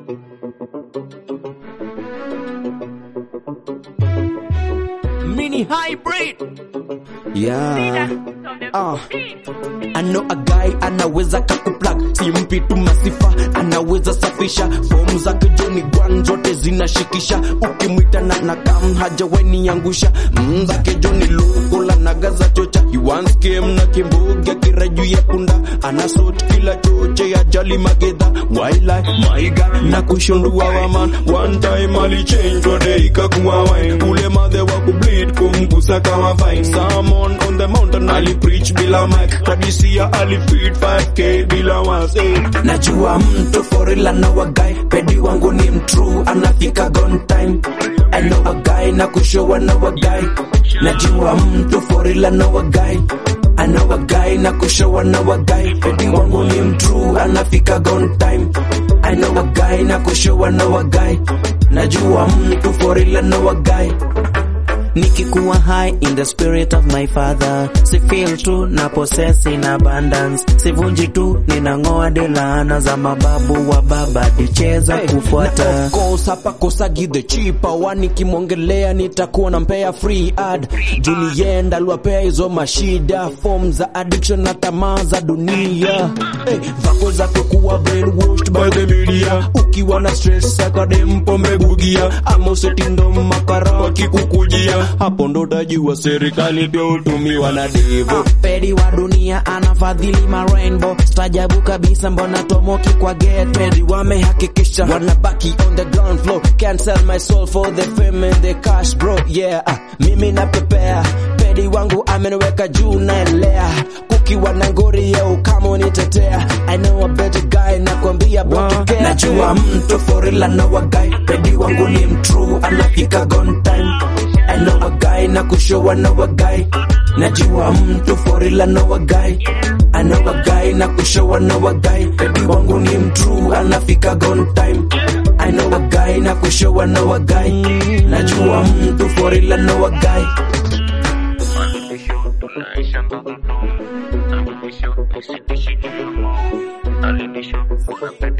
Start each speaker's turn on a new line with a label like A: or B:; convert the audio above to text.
A: Mini hybrid.
B: Yeah. Ah. I know a guy anaweza kakuplug simpi tu masifa anaweza safisha fomu zake joni gwan zote zinashikisha ukimwita na nakam hajawaini angusha mm, zake joni lukola nagaza chocha he once came na kimboga kiraju ya punda anasot kila choche ajali magedha waila maiga na kushondua waman one time alichange day ikakuwa wine ule madhe wa kubleed kumgusa kama fine Someone on the mountain alipreach bila mic kadisia alifeed 5k bila was najua mtu forila na wagai pedi wangu ni mtrue anafika on time I know a guy na kushowa na wagai najua mtu forila na wagai I know a guy na kushowa na wagai pedi wangu ni mtrue anafika on time I know a guy na kushowa na wagai najua mtu forila na wagai
A: Nikikuwa high in the spirit of my father, si feel tu na possess in abundance, sivunji tu ninang'oa de laana za mababu wa baba dicheza kufuata
B: Na of course hapa kosagi the cheaper wani kimwongelea nitakuwa nampea free ad julienda aliwapea hizo mashida form za addiction na tamaa za dunia hey, vako zako kuwa brainwashed by the media ukiwa na stress akadem pombe bugia ama usetindo makara wakikukujia hapo ndo utajua serikali pia hutumiwa na devo
A: pedi wa dunia anafadhili ma rainbow stajabu kabisa mbona tomoki kwa gate
B: pedi wamehakikisha wanabaki on the ground floor can't sell my soul for the fame and the cash bro yeah ah, mimi napepea pedi wangu ameniweka juu naelea kukiwa na ngori ya ukama unitetea I know a better guy nakwambia wow. najua mtu forila na wagai pedi wangu ni mtrue anafika on time I know a guy na kushowa na wagai najua mtu forila na wagai I know a guy na kushowa na wagai pedi wangu ni mtrue anafika on time I know a guy na kushowa na wagai najua mtu forila na wagai
C: Alinisho, tunaisha ndoto. Alinisho, usidishi juu. Alinisho, unapenda